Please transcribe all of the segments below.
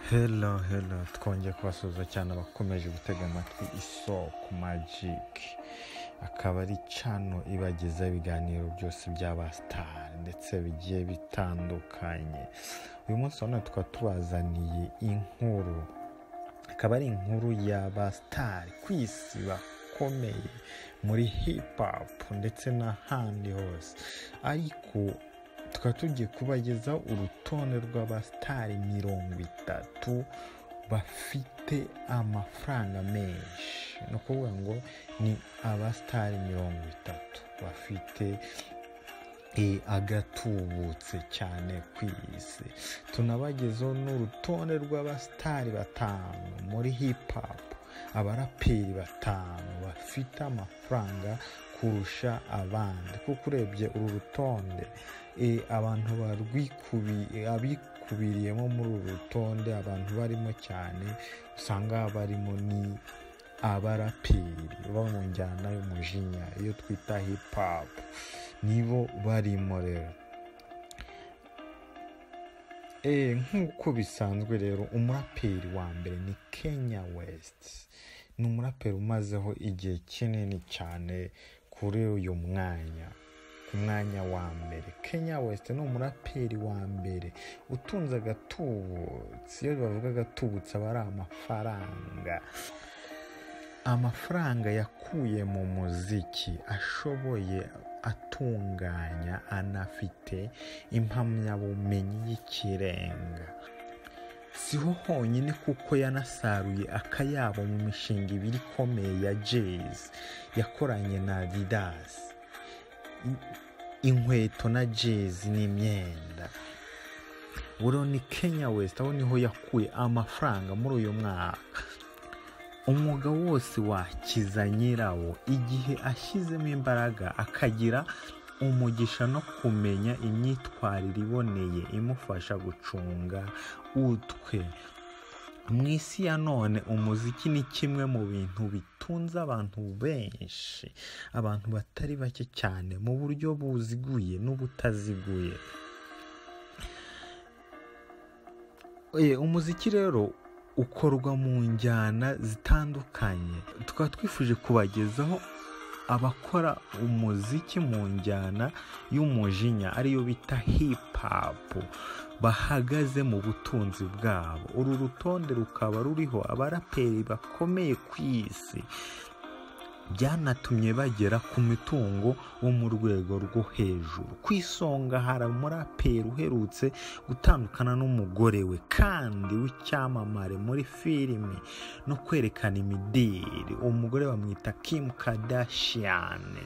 hela hela twongeye kubasuhuza cyane abakomeje gutega amatwi isoko magiki akaba ari cano ibagezaho ibiganiro byose by'abasitari ndetse bigiye bitandukanye uyu munsi urabona tukaba tubazaniye inkuru akaba ari inkuru y'abasitari ku isi bakomeye muri hipapu ndetse n'ahandi hose ariko tukaba tugiye kubagezaho urutonde rw'abasitari mirongo itatu bafite amafaranga menshi ni ukuvuga ngo ni abasitari mirongo itatu bafite agatubutse cyane ku isi tunabagezeho n'urutonde rw'abasitari batanu muri hipapu abaraperi batanu bafite amafaranga kurusha abandi kuko urebye uru rutonde abantu abikubiriyemo muri uru rutonde abantu barimo cyane usanga barimo ni abaraperi bo mu njyana y'umujinya iyo twita hipapu nibo barimo rero nk'uko bisanzwe rero umuraperi wa mbere ni kenya wesiti ni umuraperi umazeho igihe kinini cyane kuri uyu mwanya ku mwanya wa mbere kenya wesite ni umuraperi wa mbere utunze agatubutse iyo bavuga agatubutse aba ari amafaranga amafaranga yakuye mu muziki ashoboye atunganya anafite impamyabumenyi y'ikirenga siho honyine kuko yanasaruye akayabo mu mishinga ibiri ikomeye ya jezi yakoranye na adidasi inkweto na jezi n'imyenda buriya ni kenya wesite aho niho yakuye amafaranga muri uyu mwaka umwuga wose wakiza nyirawo igihe ashyizemo imbaraga akagira umugisha no kumenya imyitwarire iboneye imufasha gucunga utwe mu isi ya none umuziki ni kimwe mu bintu bitunze abantu benshi abantu batari bake cyane mu buryo buziguye n'ubutaziguye umuziki rero ukorwa mu njyana zitandukanye tukaba twifuje kubagezaho abakora umuziki mu njyana y'umujinya ariyo bita hipapu bahagaze mu butunzi bwabo uru rutonde rukaba ruriho abaraperi bakomeye ku isi byanatumye bagera ku mitungo wo mu rwego rwo hejuru ku isonga hari umuraperi uherutse gutandukana n'umugore we kandi w'icyamamare muri filime no kwerekana imideli umugore bamwita kimu kadashiyane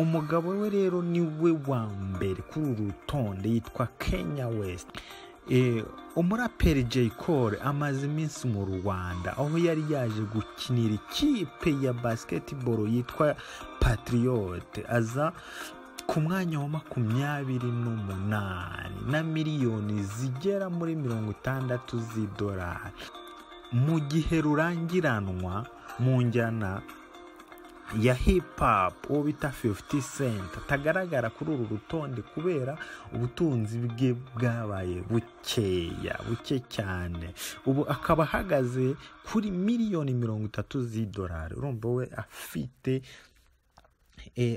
umugabo we rero ni we wa mbere kuri uru rutonde yitwa kenya west umuraperi J. Cole amaze iminsi mu rwanda aho yari yaje gukinira ikipe ya basiketiboro yitwa patiriyote aza ku mwanya wa makumyabiri n'umunani na miliyoni zigera muri mirongo itandatu z'idolari mu gihe rurangiranwa mu njyana ya hipapu uwo bita fifuti senta atagaragara kuri uru rutonde kubera ubutunzi bwe bwabaye bukeya buke cyane ubu akaba ahagaze kuri miliyoni mirongo itatu z'idolari urumva we afite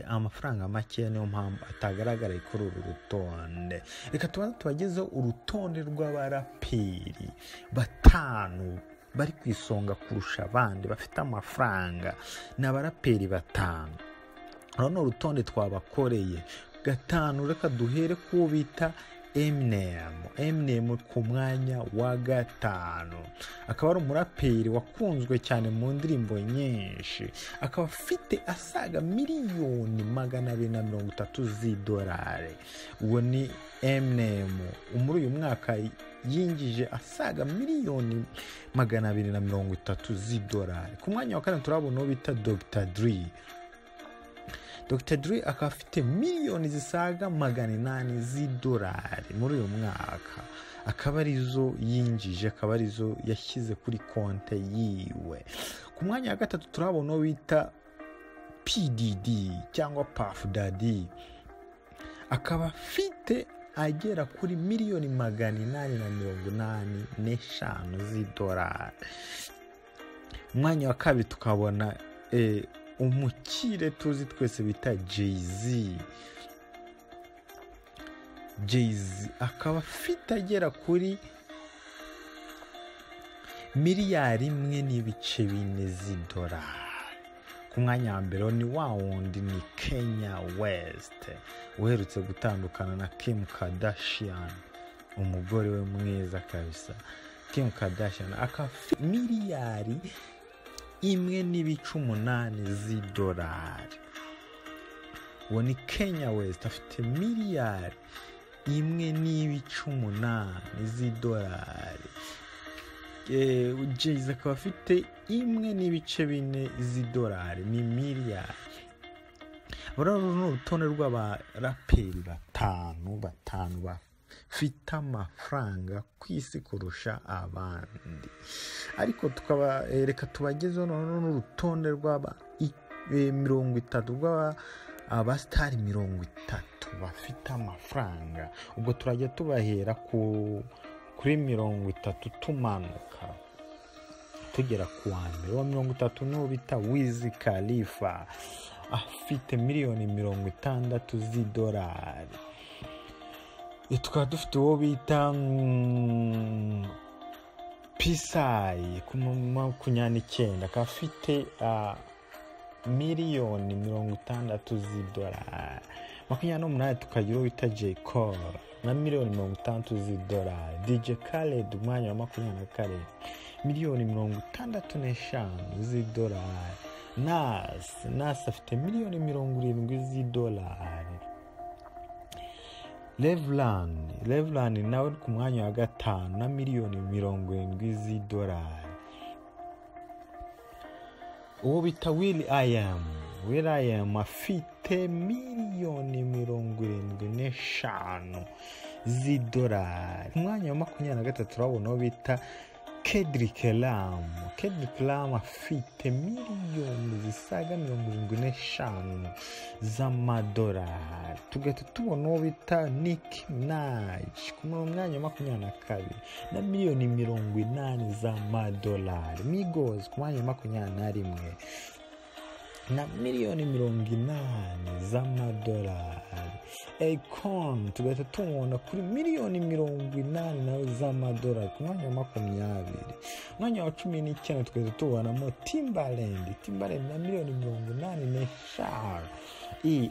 amafaranga makeya niyo mpamvu atagaragara kuri uru rutonde reka tubanze tubagezeho urutonde rw'abaraperi batanu bari ku isonga kurusha abandi bafite amafaranga ni abaraperi batanu urabona urutonde twabakoreye gatanu reka duhere kuwo bita eminemu eminemu ku mwanya wa gatanu akaba ari umuraperi wakunzwe cyane mu ndirimbo nyinshi akaba afite asaga miliyoni magana abiri na mirongo itatu z'idolari uwo ni eminemu muri uyu mwaka yinjije asaga miliyoni magana abiri na mirongo itatu z'idolari ku mwanya wa kane turabona uwo bita dogita diri dogita diri akaba afite miliyoni zisaga magana inani z'idolari muri uyu mwaka akaba arizo yinjije akaba arizo yashyize kuri konte yiwe ku mwanya wa gatatu turabona uwo bita pdd cyangwa pafu dadi akaba afite agera kuri miliyoni magana inani na mirongo inani n'eshanu z'idolari umwanya wa kabiri tukabona umukire tuzi twese bita jeyizi jeyizi akaba afite agera kuri miliyari imwe n'ibice bine z'idolari ku mwanya wa mbere ni wa wundi ni kenya wesite uherutse gutandukana na Kim Kardashian umugore we mwiza kabisa Kim Kardashian akaba afite miliyari imwe n'ibice umunani z'idolari uwo ni kenya wesite afite miliyari imwe n'ibice umunani z'idolari jeyizi akaba afite imwe n'ibice bine z'idolari ni miliyari uru ni urutonde rw'abaraperi batanu batanu bafite amafaranga ku isi kurusha abandi ariko tukaba reka tubagezeho noneho n'urutonde rw'aba mirongo itatu rw'abasitari mirongo itatu bafite amafaranga ubwo turajya tubahera ku kuri mirongo itatu tumanuka tugera ku wa mbere wa mirongo itatu niwo bita wizi kalifa afite miliyoni mirongo itandatu z'idolari tukaba dufite uwo bita pisayi ku makumyabiri akaba afite miliyoni mirongo itandatu z'idolari makumyabiri n'umunani tukagira uwo bita jekoro na miliyoni mirongo itandatu z'idolari dj karedi umwanya wa makumyabiri na karindwi miliyoni mirongo itandatu n'eshanu z'idolari nasi nasi afite miliyoni mirongo irindwi z'idolari reverani reverani nawe ku mwanya wa gatanu na miliyoni mirongo irindwi z'idolari uwo bita wili ayamu wili ayamu afite miliyoni mirongo irindwi n'eshanu z'idolari umwanya wa makumyabiri na gatatu urabona uwo bita kedirike ramu kedirike ramu afite miliyoni zisaga mirongo irindwi n'eshanu z'amadolari tugahita tubona uwo bita niki naji ku mwanya wa makumyabiri na kabiri na miliyoni mirongo inani z'amadolari migozi ku mwanya wa makumyabiri na rimwe na miliyoni mirongo inani z'amadolari ekoni tugahita tumubona kuri miliyoni mirongo inani nawe z'amadolari ku mwanya wa makumyabiri umwanya wa cumi n'icyenda tugahita tubonamo timbarendi timbarendi na miliyoni mirongo inani n'eshanu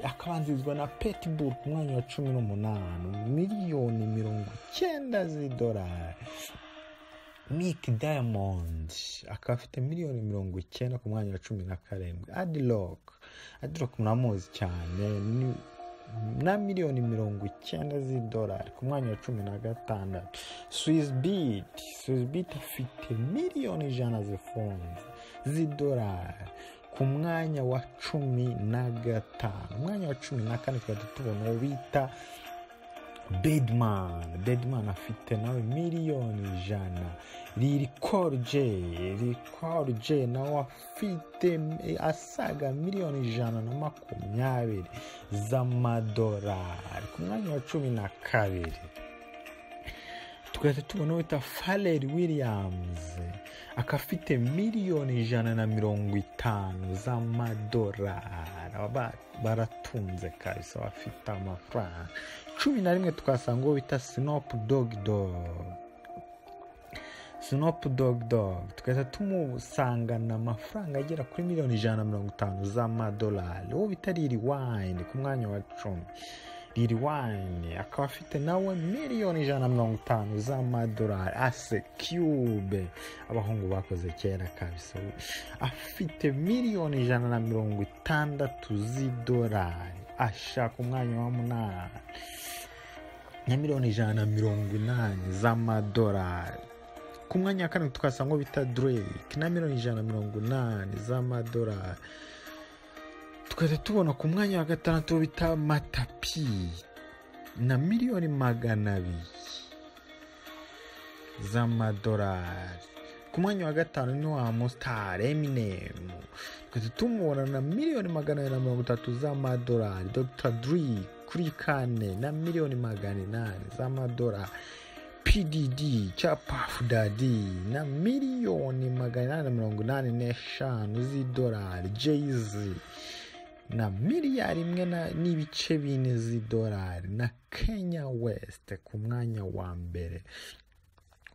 akabanzirizwa na petiburu ku mwanya wa cumi n'umunani miliyoni mirongo icyenda z'idolari mike diamond akaba afite miliyoni mirongo icyenda ku mwanya wa cumi na karindwi adirock adirock muramuzi cyane na miliyoni mirongo icyenda z'idolari ku mwanya wa cumi na gatandatu swissbeat swissbeat afite miliyoni ijana zifunze z'idolari ku mwanya wa cumi na gatanu umwanya wa cumi na kane tukaba tubona uwo bita bedman bedman afite nawe miliyoni ijana lirikorje lirikorje nawe afite asaga miliyoni ijana na makumyabiri z'amadolari ku mwanya wa cumi na kabiri tugahita tubona wita fareri williams akaba afite miliyoni ijana na mirongo itanu z'amadolari baratunze kabisa bafite amafaranga cumi na rimwe tukasanga uwo bita sinopu dogidog sinopu dogidog tugahita tumusangana amafaranga agera kuri miliyoni ijana na mirongo itanu z'amadolari uwo bita riri wayini ku mwanya wa cumi riri wayini akaba afite nawe miliyoni ijana na mirongo itanu z'amadolari ase cube abahungu bakoze kera kabisa afite miliyoni ijana na mirongo itandatu z'idolari ashaka umwanya wa munani na miliyoni ijana na mirongo inani z'amadolari ku mwanya wa karindwi tukasanga bita drake na miliyoni ijana na mirongo inani z'amadolari tukajya tubona ku mwanya wa gatandatu bita matapi na miliyoni magana abiri z'amadolari ku mwanya wa gatanu ni wa musitari eminemu tukajya tumubona na miliyoni magana abiri na mirongo itatu z'amadolari dogita dirike kuri kane na miliyoni magana inani z'amadolari pdd cya pafu dadi na miliyoni magana inani na mirongo inani n'eshanu z'idolari jeyizi na miliyari imwe na- n'ibice bine z'idolari na kenya west ku mwanya wa mbere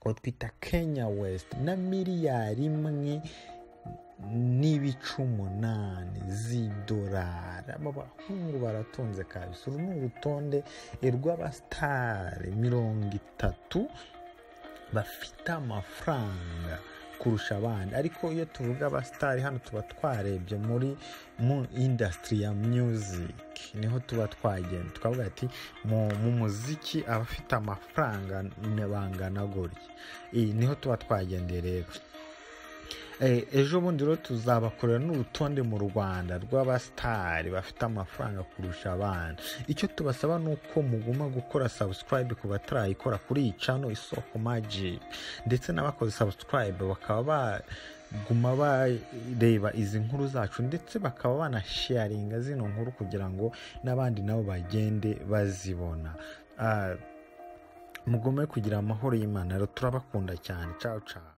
uwo twita kenya west na miliyari imwe n'ibice umunani z'idolari aba bahungu baratunze kabisa uru ni urutonde rw'abasitari mirongo itatu bafite amafaranga kurusha abandi ariko iyo tuvuga abasitari hano tuba twarebye muri mu indasitiri ya muziki niho tuba twagenda tukavuga ati mu, mu muziki abafite amafaranga ne- bangana gutya Eh, niho tuba twagendeye rero Eh, ejo bundi rero tuzabakorera n'urutonde mu rwanda rw'abasitari bafite amafaranga kurusha abandi icyo tubasaba ni uko muguma gukora subscribe ku batarayikora kuri iyi cano isoko magic ndetse n'abakoze subscribe bakaba baguma bareba izi nkuru zacu ndetse bakaba banasharinga zino nkuru kugira ngo n'abandi nabo bagende bazibona Ah, mugume kugira amahoro y'imana rero turabakunda cyane ciao ciao